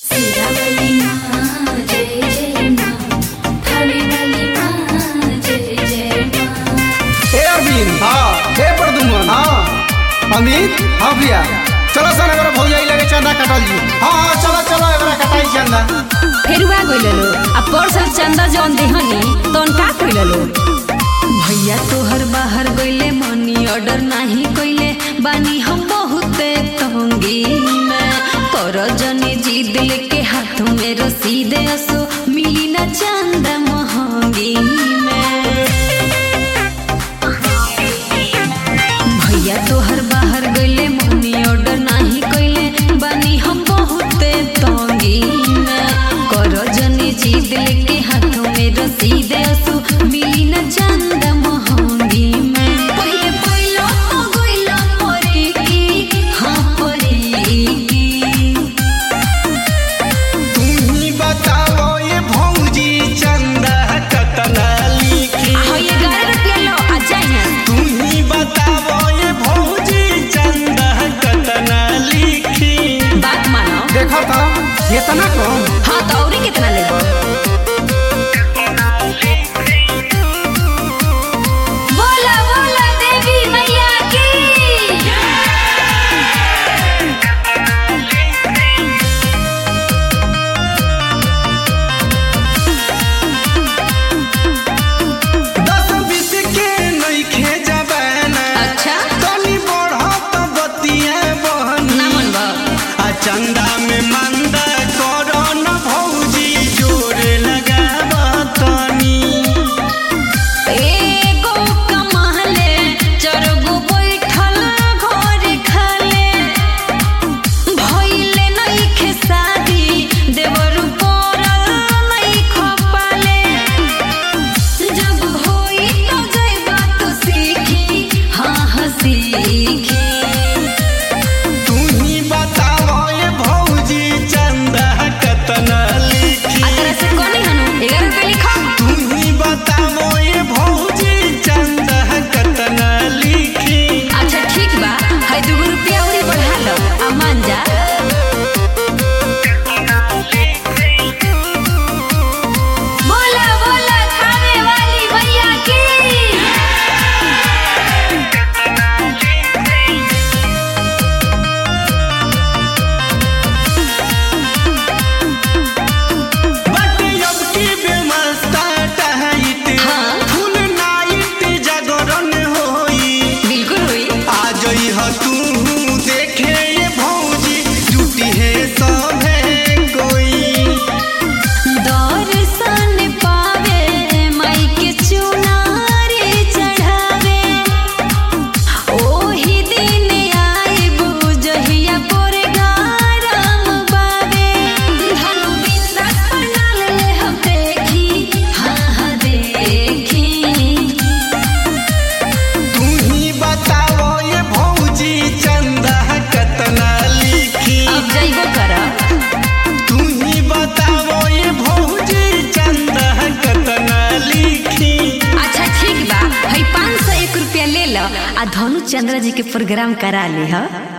सिरावली माँ जय जय माँ थालीवाली माँ जय जय माँ हे अरविंद हाँ हे प्रदुमन हाँ अमित हाँ भैया चलो सन एबार भौजाई लगे चंदा कटल जी हाँ हाँ चलो चलो एकरा कटाई चंदा फेरुआ गइललो आ परसल चंदा जौन देहनी तौन का कइललो भैया तोहर बाहर गइले मनी ऑर्डर नाही कइले बानी हम बहुते तंगी में कर जने जीद लेके हाथ में रसीद असो मिली ना चंदा महंगी में भैया तोहर बाहर गइले मनी ऑर्डर नाही कइले बानी हम बहुते तंगी में कर जने जीद लेके हाथों में रसीद असु मिली न चंद महंगी में पहिले पहिले तो गइला परे की हाँ परे की तुम ही बताओ ये भौजी चंदा कतना लिखी हाँ ये गारे रुपया लो आ जाइए तुम ही बताओ ये भौजी चंदा कतना लिखी बात मानो देखो तो इतना कम हाँ तो औरी कितना लेबो बोला बोला देवी मैया की दस बीस के नइखे जबाना अच्छा तनी बढ़त बतिया बहनी ना मन बा आ चंदा में मंदा करो न भौजी जोर लगाब तनी एगो कमाले चरगो बैठल घरे खाले भइले नइखे शादी देवर पड़ल नइखे पाले जब होई तो जइबा तो सीखी हाँ हाँ सीखी तू ही बताओ ये भौजी चंदा कतना लिखी आ तरह से कोनी हनु 11 रुपए लिखो तू ही बताओ ये भौजी चंदा कतना लिखी अच्छा ठीक बा है दुगो रुपया औरी बढ़ा लो आ मान जा बोला बोला खाने वाली भैया की बट अब की बेमस्ता टहैत हाँ। फुल नाइट जागरण होई बिल्कुल हुई आ जई ह तू देखे ये भौजी जुटी है सभे कोई दर्शन पावे माई के चुनारी चढ़ावे ओही दिन आइबू जहिया पोरे गारम बावे धनु बिंदास पंडाल ले हम देखी हाँ हाँ देखी तू ही बताओ ये भौजी चंदा कतना लिखी अब जइबो करा तू ही बताओ ये भौजी चंदा कतना लिखी अच्छा ठीक बा है पाँच सौ एक रुपया ले लो आ धनु चंद्र जी के प्रोग्राम करा ली हा